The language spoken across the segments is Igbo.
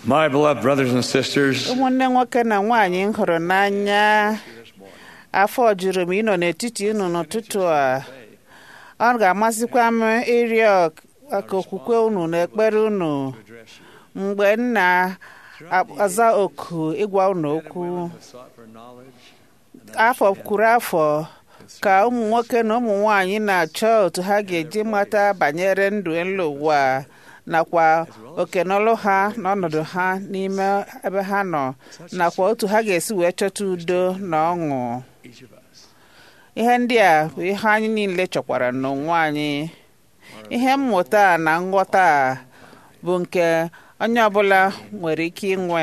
My beloved brothers and sisters, ụmụnne nwoke na nwaanyị m hụrụ n'anya afọ juru m ịnọ n'etiti unu n'ụtụtụ a ọ ga-amasịkwa m ịrịọ ka okwukwe unu na ekpere unu mgbe m na-aza oku ịgwa unu okwu afọ kwuru afọ ka ụmụ nwoke na ụmụ nwanyị na-achọ otu ha ga-eji mata banyere ndụ elu ụwa nakwa okenọlụ ha na ọnọdụ ha n'ime ebe ha nọ nakwa otu ha ga-esi wee chọta udo na ọṅụ ihe ndị a bụ ihe anyị niile chọkwara n'onwe anyị ihe mmụta a na nghọta a bụ nke onye ọbụla nwere ike inwe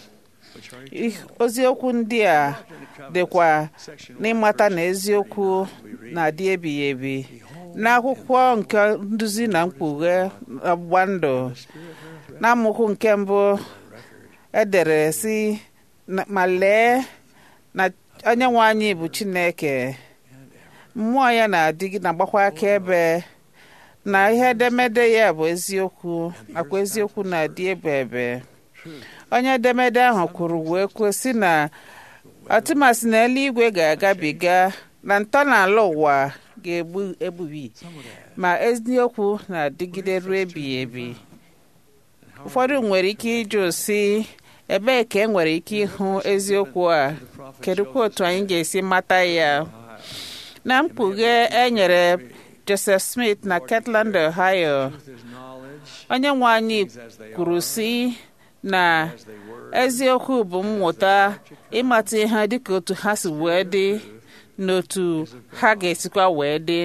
oziokwu ndị a dịkwa n'ịmata na eziokwu na-adị ebighị ebi n'akwụkwọ nke nduzi na mkpughe ọgbụgba ndụ n'amaokwu nke mbụ edere si ma lee na onye nwe anyị bụ Chineke mmụọ ya na-adịgị na-agbakwa akaebe na ihe edemede ya bụ eziokwu nakwa eziokwu na-adị ebe ebe onye edemede ahụ kwuru wee kwuo sị na atụmasị na eluigwe ga-agabiga na ntọala ụwa ga-egbu egbubi ma eziokwu na-adịgide ruo ebighị ebi ụfọdụ nwere ike ịjụ sị ebee ka e nwere ike ịhụ eziokwu a kedụkwa otu anyị ga-esi mata ya na mkpughe e nyere Joseph Smith na Kirtland, Ohio onye nwe anyị kwuru sị na eziokwu bụ mmụta ịmata ihe dịka otu ha si wee dị n'otu ha ga-esikwa wee dị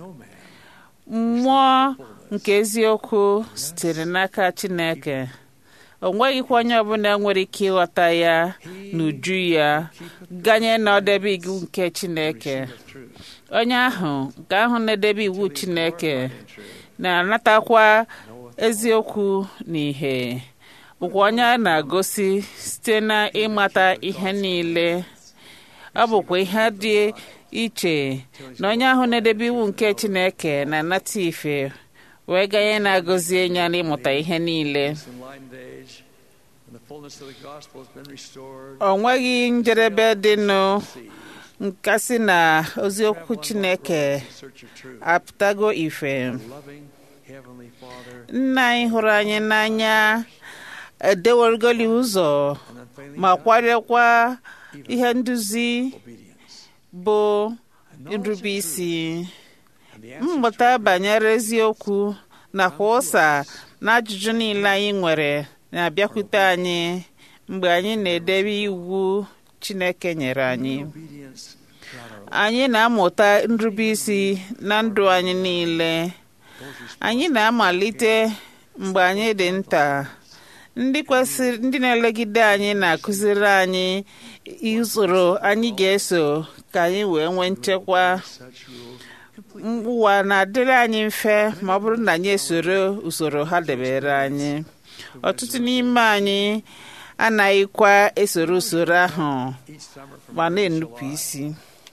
mmụọ nke eziokwu sitere n'aka Chineke o nweghịkwa onye ọbụla nwere ike ịghọta ya n'uju ya ganye na ọdebe iwu nke Chineke onye ahụ nke ahụ na-edebe iwu Chineke na-anatakwa eziokwu na ihe bụkwa onye a na-agosi site na ịmata ihe niile ọ bụkwa ihe dị iche na onye ahụ na-edebe iwu nke Chineke na-anata ife wee ganye na-agọzi ya n'ịmụta ihe niile o nweghị njedebe dịnụ nkasi na oziokwu Chineke apụtago ife nna anyị hụrụ anyị n'anya edewergoli ụzọ ma kwadokwa ihe nduzi bụ nrube isi mmụta banyere eziokwu nakwa ụsa na ajụjụ niile anyị nwere na-abịakwute anyị mgbe anyị na-edebe iwu Chineke nyere anyị anyị na-amụta nrube isi na ndụ anyị niile anyị na-amalite mgbe anyị dị nta ndị kwesịrị ndị na-elegide anyị na-akụziri anyị usoro anyị ga-eso ka anyị wee nwee nchekwa ụwa na-adịrị anyị mfe ma ọ bụrụ na anyị esoro usoro ha debere anyị ọtụtụ n'ime anyị anaghịkwa esoro usoro ahụ ma na-enupụ isi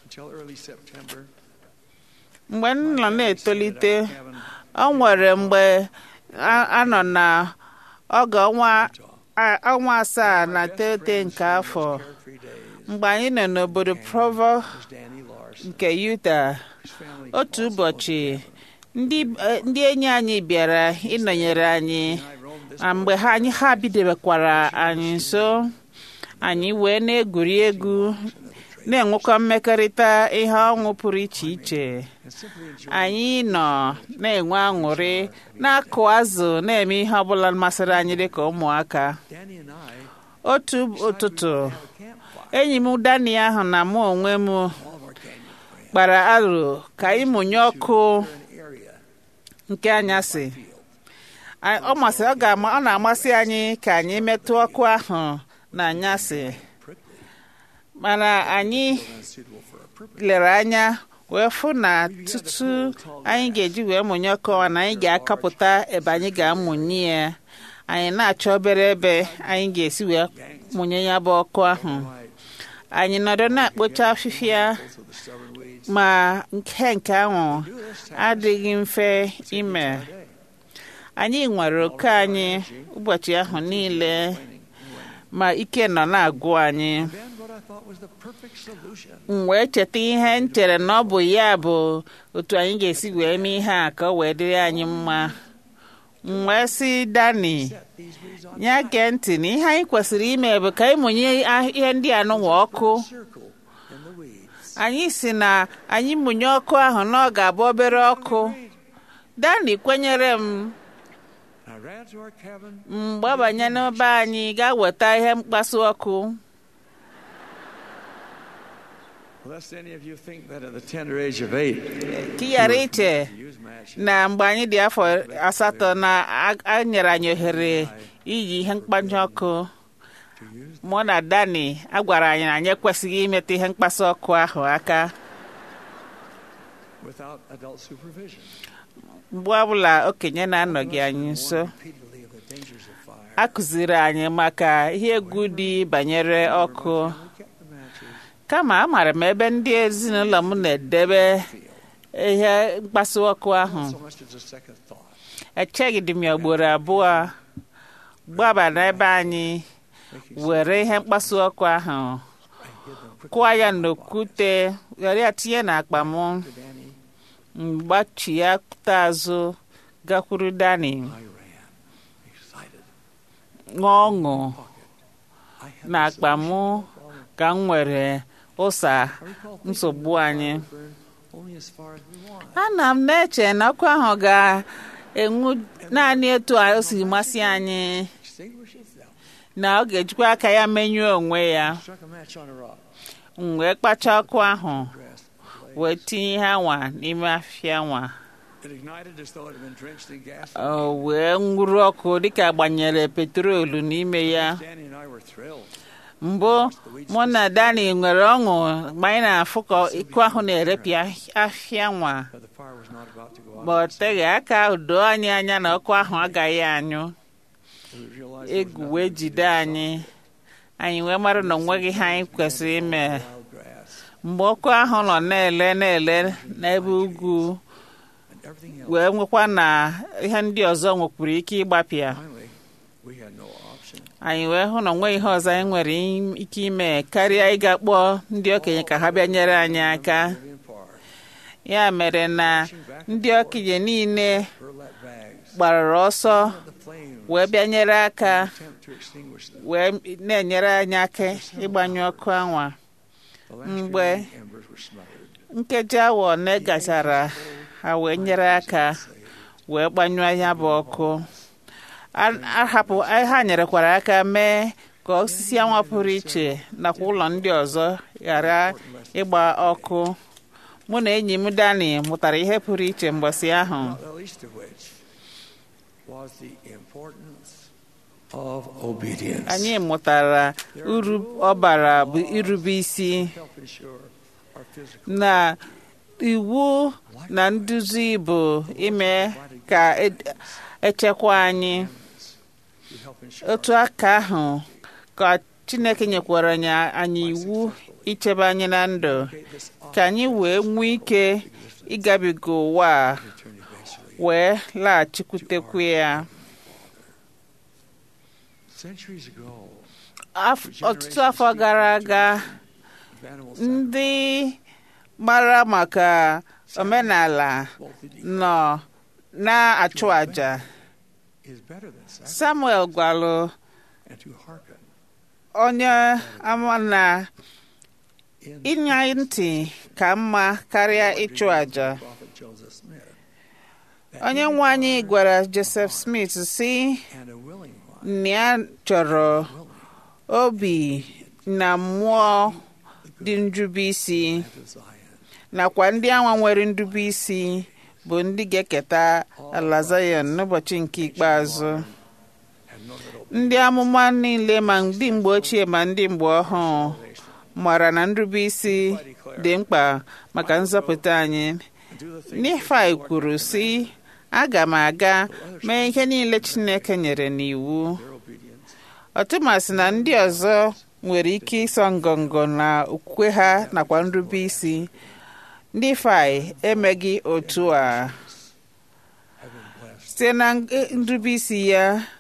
mgbe m nọ na-etolite ọ nwere mgbe a nọ na oge ọnwa asaa na teghete nke afọ mgbe anyị nọ n'obodo Provo nke Utah otu ụbọchị ndị enyi anyị bịara ịnọnyere anyị na mgbe ha anyị ha bidobekwara anyị nso anyị wee na-egwuri egwu na-enwekwa mmekọrịta ihe ọṅụ pụrụ iche iche anyị nọ na-enwe aṅụrị na-akụ azụ na-eme ihe ọbụla masịrị anyị dịka ụmụaka otu ụtụtụ enyi m Dani ahụ na mụ onwe m kpara aro ka anyị mụnye ọkụ nke anyasị ọ masị ọ ga-ama ọ na-amasị anyị ka anyị metụ ọkụ ahụ na anyasị mana anyị lere anya wee fụ na tutu anyị ga-eji wee mụnye ọkụ na anyị ga-akapụta ebe anyị ga-amụnye ya anyị na-achọ obere ebe anyị ga-esi wee mụnye ya bụ ọkụ ahụ anyị nọdụ na-akpocha afịfịa ma nke nke ahụ adịghị mfe ime anyị nwere oke anyị ụbọchị ahụ niile ma ike nọ na-agụ anyị Then what I thought was the perfect solution. m wee cheta ihe m chere na ọ bụ ya bụ otu anyị ga-esi wee mee ihe a ka ọ wee dịrị anyị mma m wee sị dani Set these weeds on ya gee ntị na ihe anyị kwesịrị ime bụ ka ịmụnye ah- ihe ndị a nụwa ọkụ circle in the weeds. anyị si na anyị mụnye ọkụ ahụ na ọ ga-abụ obere ọkụ dani kwenyere m I ran to our cabin. m gbabanye n'ebe anyị gaa weta ihe mkpasu ọkụ Lest any of you think that at the tender age of eight, ka ị ghara iche to use matches. na mgbe anyị dị afọ asatọ na a- a nyere anyị ohere iyi ihe mkpanye ọkụ To use mụ na dani a gwara anyị na anyị ekwesịghị imetụ ihe mkpasu ọkụ ahụ aka without adult supervision. mgbe ọbụla okenye na-anọghị anyị nso Repeatedly of the dangers of fire. a kụziri anyị maka ihe egwu dị banyere ọkụ We kept the matches. kama amaara m ebe ndị ezinụlọ m na-edebe ihe mkpasu ọkụ ahụ So much as a second thought. echeghị dị m ya ugboro abụọ gbaba n'ebe anyị Making were ihe mkpasu ọkụ ahụ I hid them quickly. kụọ ya n'okwute were ya tinye n'akpa m to Danny. mgbachi ya kụta azụ gakwuru dani I ran, excited. ṅụọ ọṅụ I had n'akpa m problem. ka m nwere ụsa I recall thinking nsogbu the anyị fire burned only as far as we want. ana m na-eche na ọkụ ahụ ga-enwu naanị etu o si masị anyị Extinguish itself. na ọ ga-ejikwa aka ya menyụọ onwe ya Struck a match on a rock. m wee kpacha ọkụ ahụ Dressed. wee tinye ihe anwa n'ime afịa nwa It ignited as though it had been drenched in gas. o wee nwuru ọkụ dịka gbanyere petrolu n'ime ya Danny and I were thrilled. mbụ mụ na dani nwere ọṅụ mgbe anyị na-afụ ka ịkụ ahụ na-erepịa afịa nwa But the fire was not about to go out. ma ọ teghị aka doo anyị anya na ọkụ ahụ agaghị anyụ We realized there was egwu nothing wee we could jide do to anyị anyị wee mara na onweghị ihe anyị kwesịrị ime stop wild grass mgbe ọkụ ahụ nọ na-ele na-ele n'ebe ugwu and everything else. wee nwekwa na ihe ndị ọzọ nwekwuru ike ịgbapịa Finally, we had no option. anyị wee hụ na onweghị ihe ọzọ anyị nwere im- ike ime karịa ịga kpọọ ndị okenye ka ha bịa nyere anyị aka Very far. ya mere na ndị okenye niile Burlap bags. gbarara ọsọ The flames. wee bịa nyere aka Attempt to extinguish them. wee na-enyere anyị aka ịgbanyụ ọkụ anwa The last mgbe remaining embers were smothered. nkeji awa one gachara ha wee nyere aka wee gbanyụọ ya bụ ọkụ A- ahapụ ha nyerekwara aka mee ka osisi anwa pụrụ iche nakwa ụlọ ndị ọzọ ghara ịgba ọkụ mụ na enyi m dani mụtara ihe pụrụ iche mgbọsị ahụ Not the least of which was the importance of obedience. anyị mụtara uru ọ bara bụ irube isi help ensure our physical na iwu na nduzi bụ ime ka e- echekwa anyị to help ensure otu aka ahụ ka chineke nyekwara anyị anyị iwu ichebe anyị na ndụ this ka anyị wee nwee ike ịgabiga ụwa a return eventually. wee laghachikwutekwu ya Centuries ago, Af- ọtụtụ afọ gara aga of animal ndị mara maka omenala sacrifice nọ na-achụ àjà is better than sacrifice samuel gwalụ and to hearken onye ama na in ịnya ntị ka mma karịa ịchụ àjà prophet Joseph Smith. that onye he nwe anyị gwara joseph smith si and a willing one na ya chọrọ willing obi na mmụọ dị njube isi to Zion. nakwa ndị anwa nwere ndube isi bụ ndị ga-eketa ala Zion n'ụbọchị nke ikpeazụ And know that ndị amụma niile ma ndị mgbe ochie ma ndị mgbe ọhụụ obedience mara na nrube isi dị mkpa maka nzọpụta anyị and do the things Nifai kwuru sị aga m aga mee ihe niile Chineke nyere n'iwu their obedience ọtụmasị na ndị ọzọ nwere ike ịsọ ngọngọ na okwukwe ha nakwa nrube isi ndị Fai emeghị otu a have been blessed site na nrube isi ya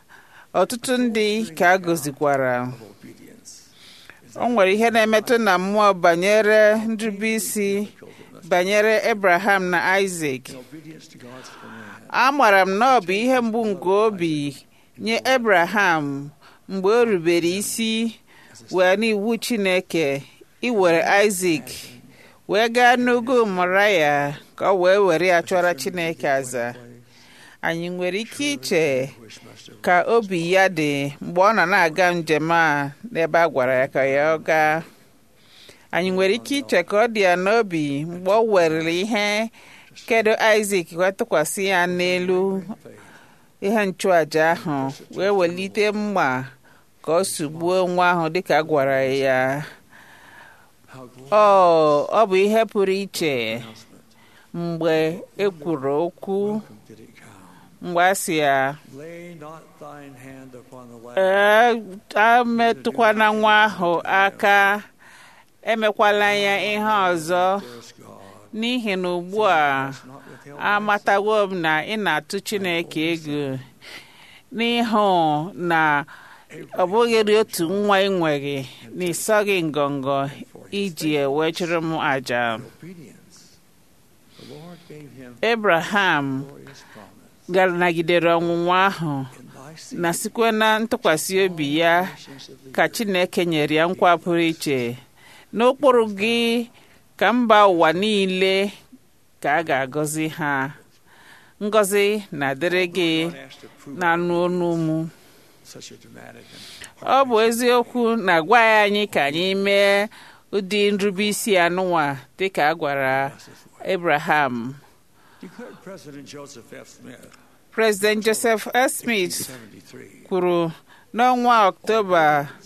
ọtụtụ ndị ka a gọzikwara of obedience. o nwere ihe na-emetụ na mmụọ banyere nrubeisi banyere Abraham na Isaac In obedience to God's command, amaara m na ọ bụ ihe mgbu nke obi nye Abraham mgbe o rubere isi wee n'iwu Chineke iwere Isaac wee gaa n'ugwu Moraya ka ọ wee were ya chọrọ Chineke aza anyị nwere ike iche which must have ka obi ya dị mgbe ọ nọ na-aga njem a n'ebe a gwara ya ka ya ọ gaa anyị nwere ike iche ka ọ dị ya n'obi mgbe ọ werere ihe kedu Isaac wee tụkwasị ya n'elu ihe nchụaja ahụ wee welite mma ka ọ sugbuo nwa ahụ dịka a gwara ya how glorious ọ ọ bụ ihe pụrụ iche announcement. mgbe e kwuru okwu Welcome did it come. mgbe a sị ya Lay not thine hand upon the lad. ee ametụkwana nwa ahụ aka emekwala ya ihe ọzọ There's God. n'ihi na ugbu a Has not withheld thy amatawo m na ị na-atụ Chineke egwu n'ihu na ọ bụghị otu nwa ị nweghị na ịsọghị ngọngọ iji ewe chụrụ m àjà obedience. The Lord gave him Abraham glorious promise. gara nagidere ọnwụnwa ahụ In thy seed na sikwe na ntụkwasị obi ya nations of the ka Chineke nyere ya nkwa pụrụ iche n'ụkpụrụ gị ka mba ụwa niile ka a ga-agọzi ha ngọzi na-adịrị gị God has to prove na-anụ ọnụ mụ such a dramatic ọ bụ eziokwu na-agwa ya anyị ka anyị mee ụdị nrubeisi anụnwa dịka a gwara Abraham Declared President Joseph F. Smith, President Joseph S. Smith 73, kwuru n'ọnwa Ọktoba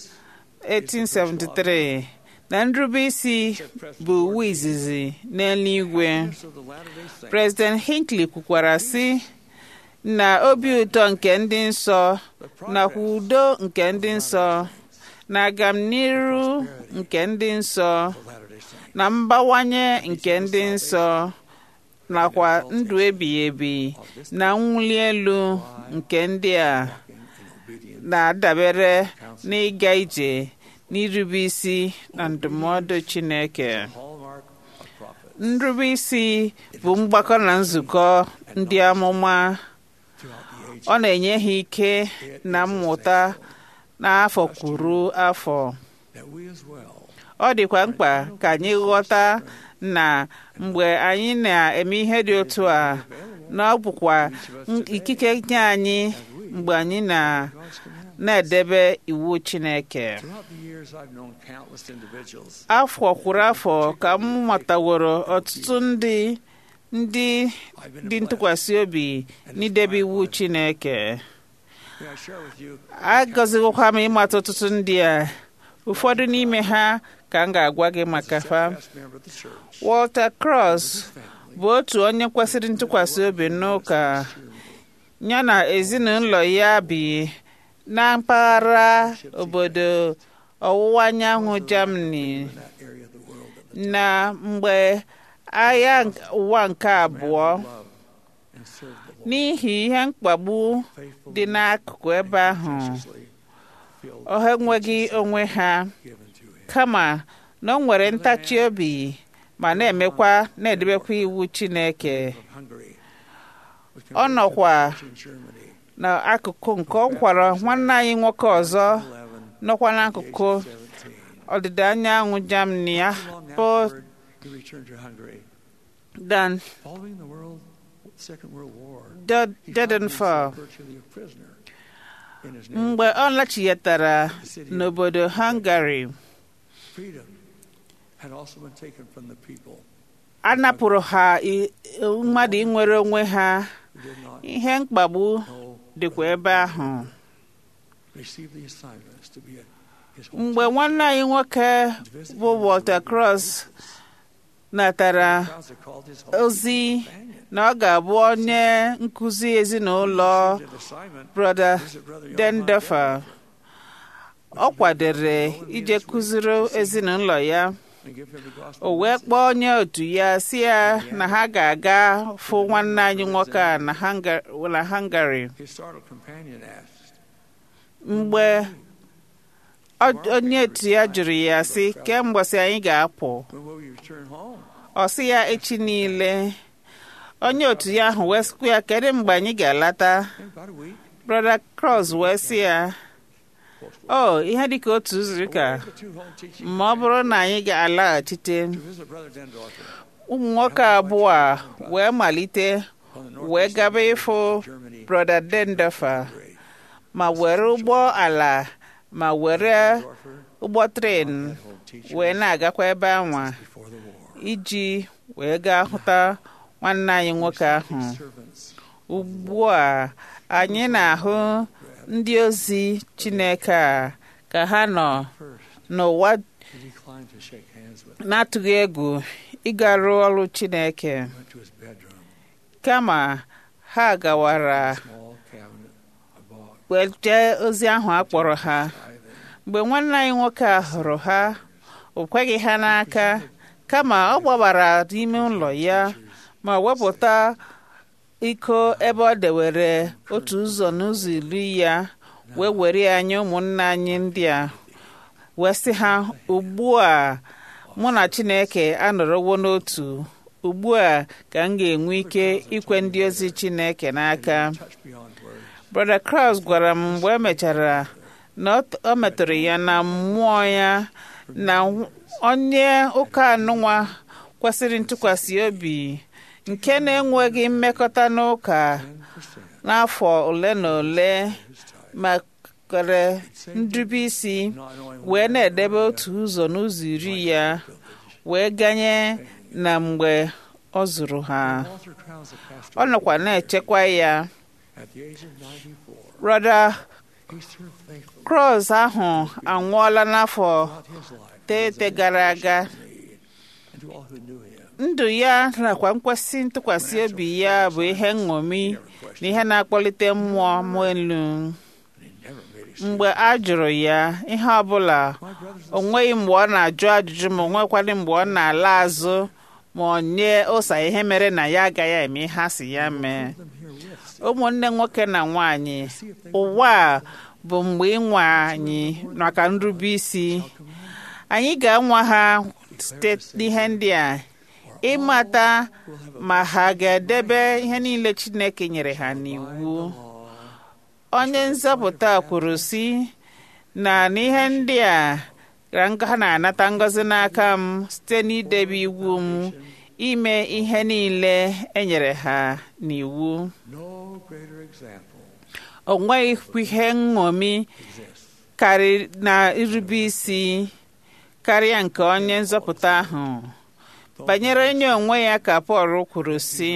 1873 na nrubeisi bụ iwu izizi n'eluigwe of the Latter-day Saints, President Hinckley kwukwara sị na obi ụtọ nke ndị nsọ nakwa udo nke ndị nsọ na agamniru nke ndị nsọ the Latter-day Saints, na mbawanye nke ndị nsọ nakwa ndụ ebighị ebi na mwuli elu nke ndị a in obedience, na-adabere n'ịga ije n'irube isi na ndụmọdụ Chineke hallmark of prophet nrube isi bụ mgbakọ na nzukọ ndị amụma throughout the age. ọ na-enye ha ike na mmụta n'afọ kwuru afọ That we as well ọ dịkwa mkpa ka anyị ghọta na mgbe anyị na-eme ihe dị otu a na ọ bụkwa ikike nye anyị mgbe anyị na- God's command. na-edebe iwu Chineke Throughout the years, I've known countless individuals afọ kwuru afọ ka m mataworo ọtụtụ ndị ndị I've been dị blessed. ntụkwasị obi n'idebe iwu Chineke May I share with you agọzighịkwa m ịmata ọtụtụ ndị a ụfọdụ n'ime ha ka m ga-agwa gị maka fa steadfast member of the church, Walter Cross family, bụ otu onye kwesịrị ntụkwasị obi n'ụka ya na ezinụlọ ya bi na mpaghara obodo ọwụwa anyanwụ Germany in that area of the world that na mgbe agha ụwa nke abụọ love and serve the Lord n'ihi ihe mkpagbu faithfully dị n'akụkụ ebe ahụ graciously filled ọ ha enweghị onwe ha given to him. kama na ọ nwere ntachi obi ma na-emekwa na-edebekwa iwu Chineke Of Hungary was ọ nọkwa converted in Germany n'akụkụ nke ọ kwara nwanne anyị nwoke ọzọ 11 nọkwa age n'akụkụ of 17. ọdịda anyanwụ Germany ya Long bụ afterward, he returned to Hungary. Dan Following the world, Second World War, Do- he found Dedenfall himself virtually a prisoner in his native mgbe ọ lachighatara n'obodo Hungary freedom had also been taken from the people a napụrụ ha i- mmadụ inwere onwe ha who did not ihe mkpagbu know dịkwa ebe ahụ receive the assignments to be a, his mgbe nwanne anyị nwoke bụ Walter Cross natara crowds are called his home ozi companion. na ọ ga-abụ onye nkụzi ezinụlọ Did assignment brother visit Brother Johann Dendofer ọ kwadere ije kụziri ezinụlọ ya and give him the gospel o wee message. kpọọ onye otu ya si ya na ha ga-aga fụ nwanne anyị nwoke a na Hunga- na Hungary His startled companion asked, mgbe ọ- onye otu ya jụrụ ya sị kemgbe sị anyị ga-apụ When will we return home? ọ sị ya echi niile onye otu ya ahụ wee sịkwa ya kedu mgbe anyị ga-alata In about a week. brother cross wee sị ya o ihe dịka otu izu ụka The two home teaching ma ọ bụrụ na anyị ga-alaghachite to visit Brother Dendorfer ụmụ nwoke abụọ a wee malite on the wee northeast gaba ịfụ Germany. brother dendofer Great. ma were ụgbọ ala ma were Dendorfer ụgbọ tren had home teaching wee na-agakwa ebe anwa before the war. iji wee gaa hụta nwanne anyị nwoke ahụ Servants ugbu a anyị na-ahụ ndị ozi chineke a ka ha nọ first n'ụwa he declined to shake hands with na-atụghị egwu ịgarụ ọrụ chineke went to his bedroom. kama ha gawara Small cabinet above. wee jee ozi ahụ a kpọrọ ha Silent. mgbe nwanne anyị nwoke a hụrụ ha o kweghị ha n'aka kama ọ gbabara n'ime ụlọ ya ma wepụta iko ebe ọ dewere otu ụzọ n'ụzọ iri ya wee were ya nye ụmụnne anyị ndị a wee sị ha ugbu a mụ na chineke anọrọwo n'otu ugbu a ka m ga-enwe ike ikwe ndị ozi chineke n'aka Touched beyond words. brother kraus gwara m mgbe e mechara na ọ- ọ metụrụ ya na mmụọ ya na onye ụka anụnwa kwesịrị ntụkwasị obi nke na-enweghị mmekọta n'ụka n'afọ ole na ole ma kwere ndube isi Not knowing wee na-edebe otu ụzọ n'ụzọ iri ya wee ganye na mgbe ọ zụrụ ha Walter Krause, a pastor ọ nọkwa na-echekwa ya at the age of 94, brother he served faithfully Cross ahụ anwụọla n'afọ throughout his life teete gara aga and to all who knew him. ndụ ya nakwa nkwesị ntụkwasị obi ya bụ ihe nṅomi na ihe na-akpọlite mmụọ m elu And he never made excuses. mgbe a jụrụ ya ihe ọbụla My brothers o and nweghị mgbe ọ na-ajụ ajụjụ ma o nwekwadị mgbe ọ na-ala azụ ma ọ nye ụsa ihe mere na ya agaghị eme ihe a sị ya mee them herewith ụmụnne nwoke na nwanyị ụwa a bụ mgbe ịnwa anyị maka nrube isi anyị ga-anwa ha site n'ihe ndị a ịmata ma ha ga-edebe ihe niile Chineke nyere ha n'iwu onye nzọpụta kwuru sị na n'ihe ndị a ka ha na-anata ngọzi n'aka m site n'idebe iwu m ime ihe niile e nyere ha n'iwu no greater example o nweghị ihe nṅomi exists karị na irube isi karịa nke onye nzọpụta ahụ banyere onye onwe ya ka Pọl kwuru sị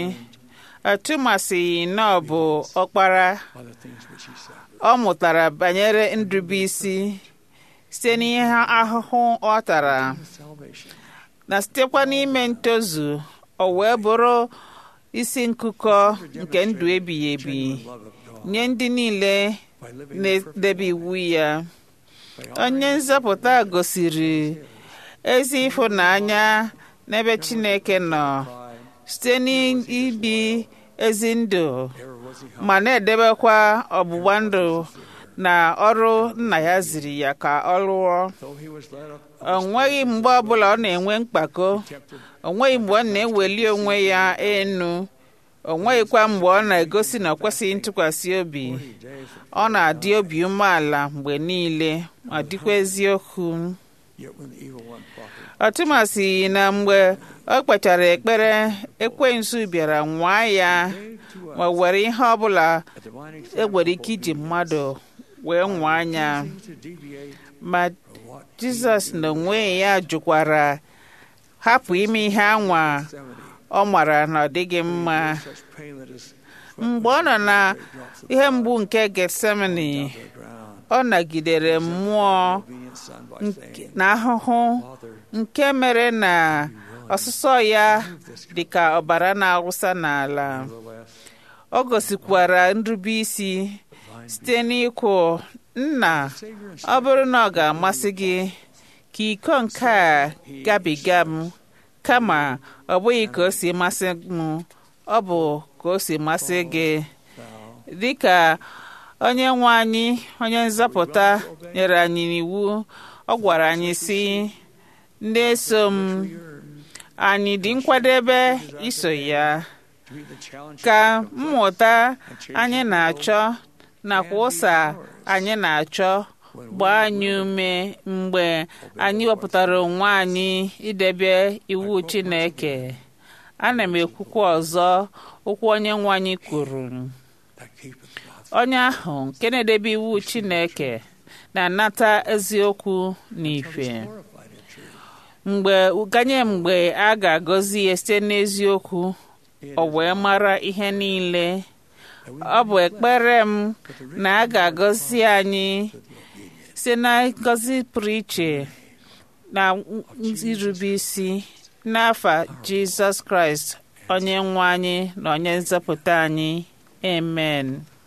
atụmasịghị na ọ bụ ọkpara by the things which he said. ọ mụtara banyere nrube isi site n'ihe ahụhụ ọ tara Salvation na sitekwa n'ime ntozu o wee bụrụ isi nkụkọ nke ndụ ebighị ebi genuine love of God nye ndị niile by living the perfect na-edebe iwu ya by onye nzọpụta gosiri ezi ịfụnanya n'ebe Chineke nọ pride, site n'ibi ezi ndụ ever was he ma na-edebekwa ọgbụgba ndụ na ọrụ nna ya ziri ya ka ọ lụọ though he was led up o nweghị mgbe ọbụla ọ na-enwe mkpako tempted o nweghị mgbe ọ na-eweli onwe ya enu o nweghịkwa mgbe ọ na-egosi na ọ kwesịghị ntụkwasị obi days ọ na-adị obi umeala mgbe niile ma dịkwa eziokwu yet when the evil one profited ọtụmasị na mgbe ọ kpechara ekpere ekwensu bịara nwaa ya gave to us ma were ihe ọbụla a divine e example nwere ike iji mmadụ wee nwaa anya refusing to deviate ma from what jizọs n'onwe ya jụkwara hapụ ime ihe anwa Gethsemane ọ mara na ọ dịghị mma such pain that his mgbe ọ nọ na drops of ihe mgbu nke getsemani the ground ọ nagidere mmụọ obedient son by saying na ahụhụ Father nke mere na ọsụsọ ya dị ka ọbara na-awụsa n'ala nevertheless ọ gosikwara nrube isi site n'ikwu nna Savior and ọ bụrụ na ọ ga-amasị gị ka iko nke a gabiga m kama ọ bụghị ka o si masị m ọ bụ ka o si masị gị thou dịka onye nwe anyị onye nzọpụta nyere anyị n'iwu ọ gwara anyị si ndị eso m anyị dị nkwadebe iso ya ka mmụta anyị na-achọ nakwa ụsa anyị na-achọ gbaa anyị ume mgbe anyị wepụtara onwe anyị idebe iwu Chineke ana m ekwukwa ọzọ okwu onye nwe anyị kwuru onye ahụ nke na-edebe iwu Chineke na-anata eziokwu na ife mgbe ganye mgbe a ga-agọzi ya site n'eziokwu o wee mara ihe niile ọ bụ ekpere m na a ga-agọzi anyị site na ngọzi pụrụ iche na irube isi n'afa Jizọs Kraịst onye nwe anyị na onye nzọpụta anyị amen